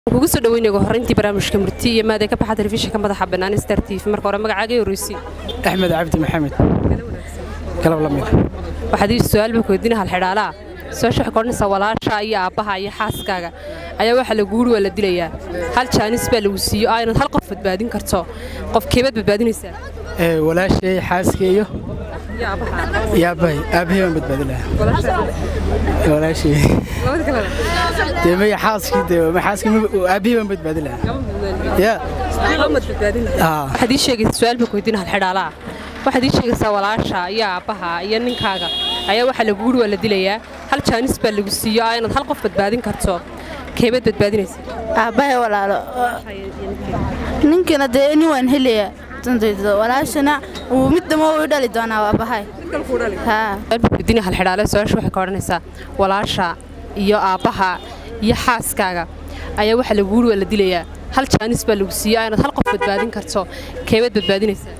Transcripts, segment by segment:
kugu soo dhaweynaga horreyntii barnaamijka murti iyo maadee ka baxa telefishinka madaxa bannaan star t v marka hore magacaaga horreysi axmed cabdi maxamed galab lamid waxaad ii su-aal baa kuweydiina halxidhaalaa su-aasha waxay koodhanaysaa walaasha iyo aabbaha iyo xaaskaaga ayaa waxaa lagu wuri waa la dilayaa hal jaanis baa lagu siiyo oo aynad hal qof badbaadin karto qof keebaad badbaadinaysaa walaashay xaaska iyo iyo aabbahay aabbahay baan badbaadi lahaa walaashay dee maya xaaskii dee ma xaaskii aabbahay baan badbaadi lahaa ya waxaad ii sheegaysaa su-aal baa kuweydiina halxidhaalaa waxaad ii sheegaysaa walaasha iyo aabbaha iyo ninkaaga ayaa waxaa lagu wuri waa la dilayaa hal jaanis baa lagu siiyo oo aynad hal qof badbaadin karto keebaad badbaadinaysa aabbahay walaalo ninkana dee nin waan helayaa walaashana uu mid damo u dhali doonaa aabbahay weydiina halxidhaale su-aasha waxay ka odhanaysaa walaasha iyo aabbaha iyo xaaskaaga ayaa waxaa lagu wuri waa la dilayaa hal jaanis baa lagu siiyo aynad hal qof badbaadin karto keebaad badbaadinaysaa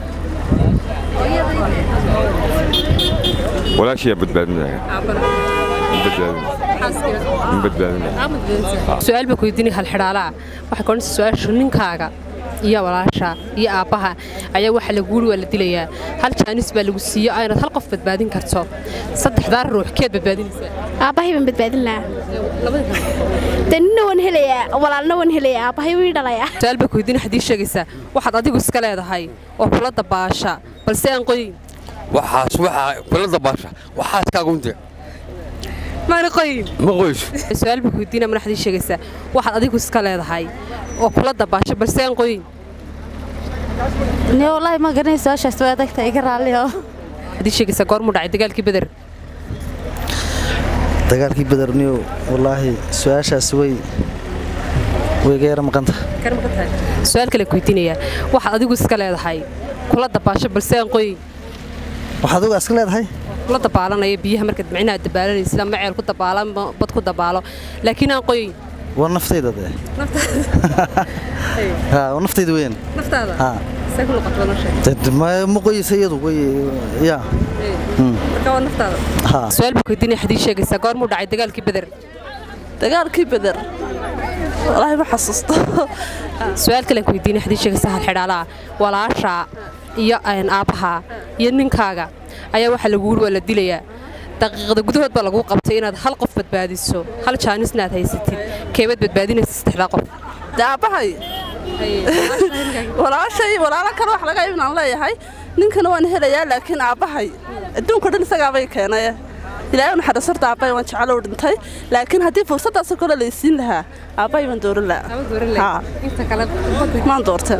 walaashiyaa badbaadinaya su-aal baa kuweydiinaya halxidhaalaa waxay ka odhanaysaa su-aashu ninkaaga iyo walaasha iyo aabbaha ayaa waxaa lagu wuri waa la dilayaa hal jaanis baa lagu siiyo aynad hal qof badbaadin karto saddexdaa ruux keed badbaadinaysaa aabbahay baan badbaadin lahaa de nina waan helayaa walaalna waan helayaa aabbahay wii dhalayaa su-aal baa kuweydiina waxaad ii sheegaysaa waxaad adigu iska leedahay oo kula dabaasha balse aan qoyin waxaas waxaa kula dabaasha waxaaskaagunte maana qoyin ma qoyso su-aal baa kuweydiina mana waxaad ii sheegaysaa waxaad adigu iska leedahay oo kula dabaasha balse aan qoyin ni wallaahi ma garanay su-aashaas waa adagta iga raalliyo waxaad ii sheegaysaa goormuu dhacay dagaalkii beder dagaalkii badarniyo wallaahi su-aashaas way way ga yara maqanta su-aal kale kuweydiinayaa waxaad adigu iska leedahay kula dabaasho balse aan qoyin waxaad uga iska leedahay kula dabaalanaya biyaha markaad micnaha dabaalanaysid ama ceel ku dabaalo ama bad ku dabaalo laakiin aan qoyin waa naftayda dee ha waa naftayda weyn naftaada ha ma ma qoysa iyadu way ya ha su-aal baa kuweydiinaya waxaad ii sheegaysaa goormuu dhacay dagaalkii beder dagaalkii beder wallaahi ma xasuusto su-aal kale kuweydiinaya waxaad ii sheegaysaa halxidhaalaha walaasha iyo aabbaha iyo ninkaaga ayaa waxaa lagu wuri waa la dilayaa daqiiqada gudahood baa laguu qabtay inaad hal qof badbaadiso hal jaanisna aad haysatid keebaad badbaadinaysa saddexdaa qof de aabbahay walaashay walaalo kale wax laga ibnaan leeyahay ninkana waan helayaa laakiin aabbahay adduunka dhan isagaabay keenay ilaahay naxariis horta aabbahay waan jecel u dhintay laakiin haddii fursaddaasoo kale laysiin lahaa aabbahay waan dooran lahaa maan doorteen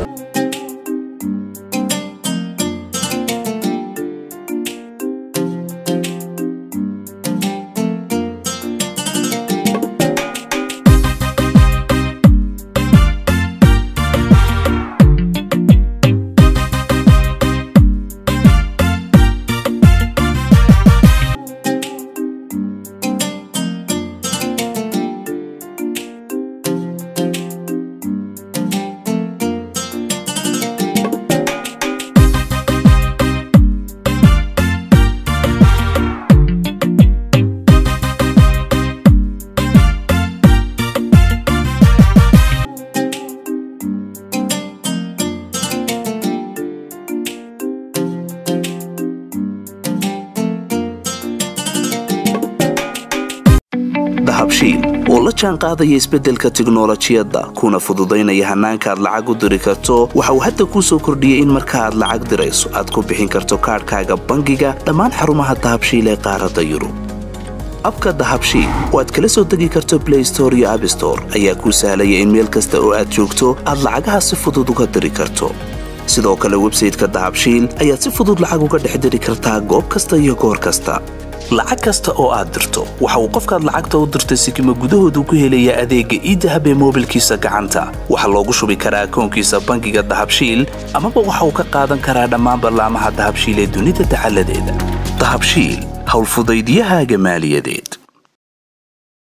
dahabshiil oo la jaan qaadaya isbeddelka tiknolojiyadda kuna fududaynaya hannaanka aad lacag u diri karto waxa uu hadda kuu soo kordhiyey in marka aad lacag dirayso aad ku bixin karto kaadhkaaga bangiga dhammaan xarumaha dahabshiil ee qaaradda yurub abka dahabshiil oo aad kala soo degi karto blay store iyo abstore ayaa kuu sahlaya in meel kasta oo aad joogto aad lacagaha si fudud uga diri karto sidoo kale websayteka dahabshiil ayaad si fudud lacag uga dhex diri kartaa goob kasta iyo goor kasta lacag kasta oo aad dirto waxa uu qofkaad lacagta u dirtay sikima gudahoodu ku helayaa adeegga iidahab ee moobilkiisa gacanta waxaa loogu shubi karaa akoonkiisa bangiga dahabshiil amaba waxa uu ka qaadan karaa dhammaan ballaamaha dahabshiil ee dunida dacaladeeda dahabshiil howlfudaydyahaaga maaliyadeed